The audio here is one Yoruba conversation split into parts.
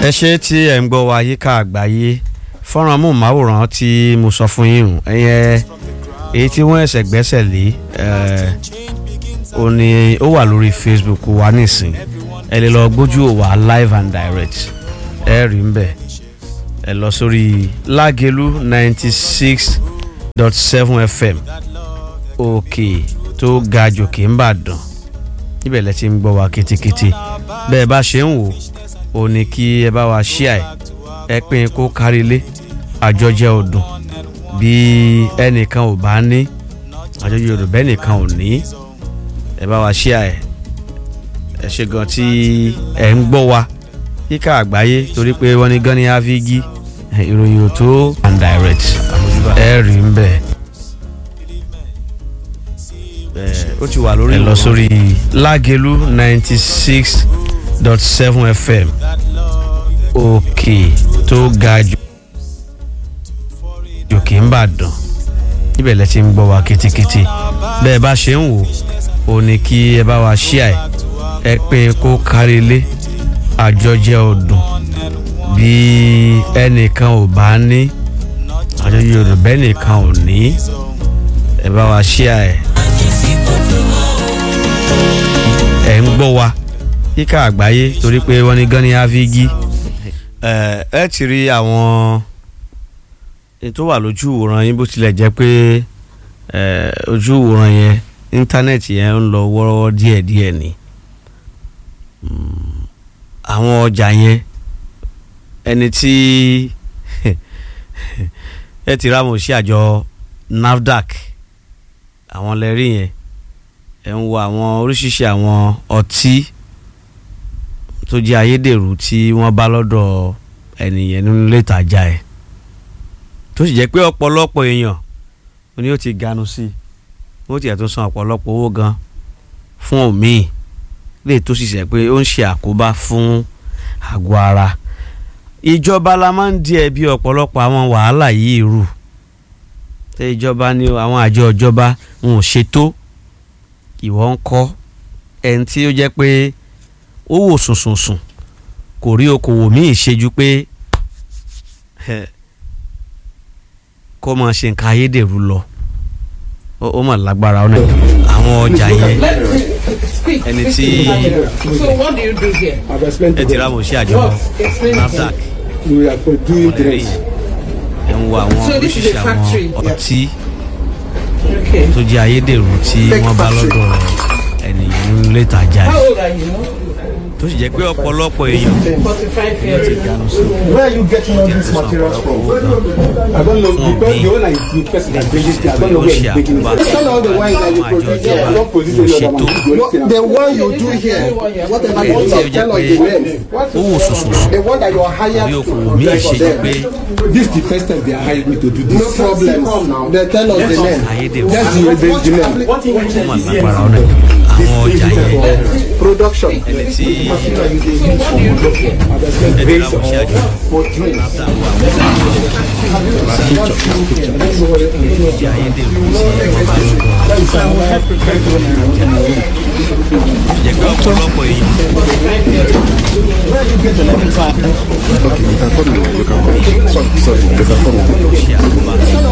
ẹ ṣe tí ẹ ń gbọ́ wa yíká àgbáyé fọ́nrán amóhùnmáwòrán tí mo sọ fún yín hùn ẹ̀yẹ èyí tí wọ́n ẹ̀sẹ̀ gbẹ́sẹ̀ lé ó ní ó wà lórí Facebook wa nísìn ẹ lè lọ gbójú wa live and direct ẹ rí ń bẹ̀ ẹ lọ sórí Lágelú ninety six dot seven FM òkè tó ga jòkè ń bàdàn níbẹ̀ lẹ ti ń gbọ́ wa kétékété bẹ́ẹ̀ bá ṣe ń wò ó ní kí ẹ bá wa ṣíà ẹ ẹ pín kó kárí ilé àjọjẹ ọdún bí ẹnìkan ò bá ní àjọjẹ ọdún bẹ́ẹ̀ nìkan ò ní ẹ bá wa ṣíà ẹ ẹ ṣe gan tí ẹ ń gbọ́ wa kíkà àgbáyé torí pé wọ́n ní gan ní avigi ìròyìn ò tó and direct ẹ rí ń bẹ̀ ó ti wà lórí ẹ lọ sórí Lágelú ninety six dot seven fm òkè tó ga jù jòkè ń bàdàn níbẹ̀ lẹ ti ń gbọ́ wa kétékété bẹ́ẹ̀ bá ṣe ń wò ó ní kí ẹ bá wa ṣíà ẹ ẹ pín kó kárí ilé àjọjẹ ọdún bí ẹnìkan ò bá ní àjọjẹ ọdún bẹ́ẹ̀ nìkan ò ní ẹ bá wa ṣíà ẹ ẹ ń gbọ́ wa kíkà àgbáyé torí pé wọ́n ní gan ní avigi ẹ ẹ ti rí àwọn tó wà lójú ìwòran yín bó tilẹ̀ jẹ́ pé ojú ìwòran yẹn íńtánẹ́ẹ̀tì yẹn ń lọ wọ́rọ́wọ́ díẹ̀díẹ̀ ni àwọn ọjà yẹn ẹni tí ẹ ti rámọ̀ sí àjọ NAFDAC àwọn lẹ́rí yẹn ẹ̀ ń wo àwọn oríṣiríṣi àwọn ọtí tó jẹ́ ayédèrú tí wọ́n bá lọ́dọ̀ ẹnìyẹn nínú ilé ìtajà ẹ̀ tó sì jẹ́ pé ọ̀pọ̀lọpọ̀ èèyàn ni ó ti ganu sí i ó tiẹ̀ tún san ọ̀pọ̀lọpọ̀ owó gan fún òmíì lè tó sì ṣe pé ó ń ṣe àkóbá fún àgọ́ ara ìjọba la máa ń di ẹ̀bi ọ̀pọ̀lọpọ̀ àwọn wàhálà yìí rù tẹ ìjọba ní àwọn àjọ ìjọba wọn ò ṣètò ìwọ ń kọ́ ẹni tí ó jẹ́ pé ó wò sùnsùnsùn kò rí okòwò míì ṣe ju pé kó máa ṣe nǹkan ayédèrú lọ ó mà lágbára ọ̀nà àwọn ọjà yẹn ẹni tí ẹ ti rámọ̀ sí àjọ NAFDAC ọ̀rẹ́rẹ́ yìí ẹ̀ ń wo àwọn oríṣiríṣi àwọn ọtí tó jẹ́ ayédèrú tí wọ́n bá lọ́dọ̀ ènìyàn nílé ìtajà yìí tó sì jẹ́ pé ọ̀pọ̀lọpọ̀ èèyàn ní ó ti ganu sí Where are you getting all these materials from? I don't know because the owner is the person that brings it. I don't know where he's making it. Tell all the wines that you produce here. I don't produce any other one. The one you do here, whatever you do, tell us the name. ó wò sùnsùnsùn The one that you are hired bí to okòwò míì prepare for ṣe jẹ́ pé them. This is the first time they are hiring me to do this. No problem. They tell us the name. ayédèrú That's the, the, the name. ó mà lágbára ọ̀nà àwọn ọjà yẹn Production. ẹni tí ẹ ti rámọ̀ sí àjọ For drinks. NAFDAC wà wọ́n jẹ́ ayédèrú tí wọ́n bá lọ́dọ̀ jẹ́ pé ọ̀pọ̀lọpọ̀ èèyàn ṣe àkóbá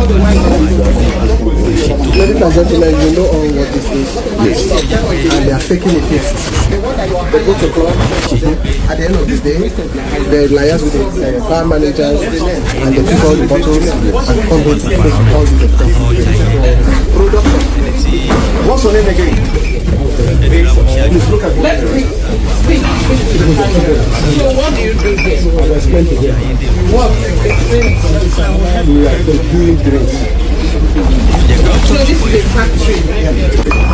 Ladies and gentlemen, you know all what this is. And they are faking it here. They go to club. At the end of the day, they liaise with the uh, bar managers and they pick all the bottles and come here to fake all these expenses. Production. What's your name again? ẹ ti rámọ̀ sí àjọ Look at what I've explained to them. What? We are doing drinks. jẹ́ pé ọ̀pọ̀lọpọ̀ èèyàn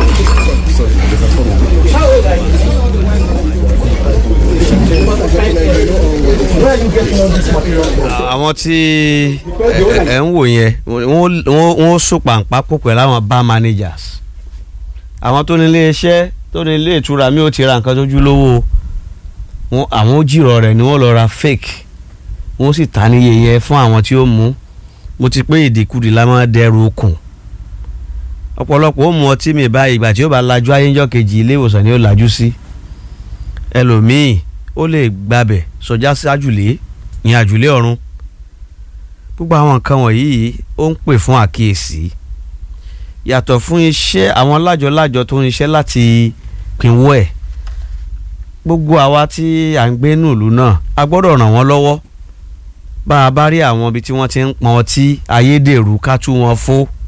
Where are you getting all these materials from? àwọn tí ẹ ẹ ń wò yẹn wọ́n wọ́n wọ́n so pàǹpá pọ̀ pẹ̀lú àwọn bar managers àwọn tó ní ilé iṣẹ́ tó ní ilé ìtura mi ò ti ra nǹkan tójú lówó wọn àwọn ó jìrọ̀ rẹ̀ ni wọ́n lọ ra fake wọ́n sì ta níye yẹn fún àwọn tí ó mú mo ti pé ìdìkudì la máa dẹrù okùn ọ̀pọ̀lọpọ̀ ó mu ọtí mi báyìí ìgbà tí ó bá lajú ayéńjọ́ kejì ilé ìwòsàn ni ó lajú sí ẹlòmíì ó lè gbabẹ̀ sọjá sí àjùlé ìyẹn àjùlé ọ̀run gbogbo àwọn nǹkan wọ̀nyí ó ń pè fún àkíyèsí yàtọ̀ fún iṣẹ́ àwọn lájọ-lájọ tó ń iṣẹ́ láti pinwó ẹ̀ gbogbo àwa tí à ń gbé nùlú náà a gbọ́dọ̀ ràn wọ́n lọ́wọ́ bá a bá rí àwọn ibi tí wọ́n ti ń pọn ọtí ayédèrú ká tú wọn fó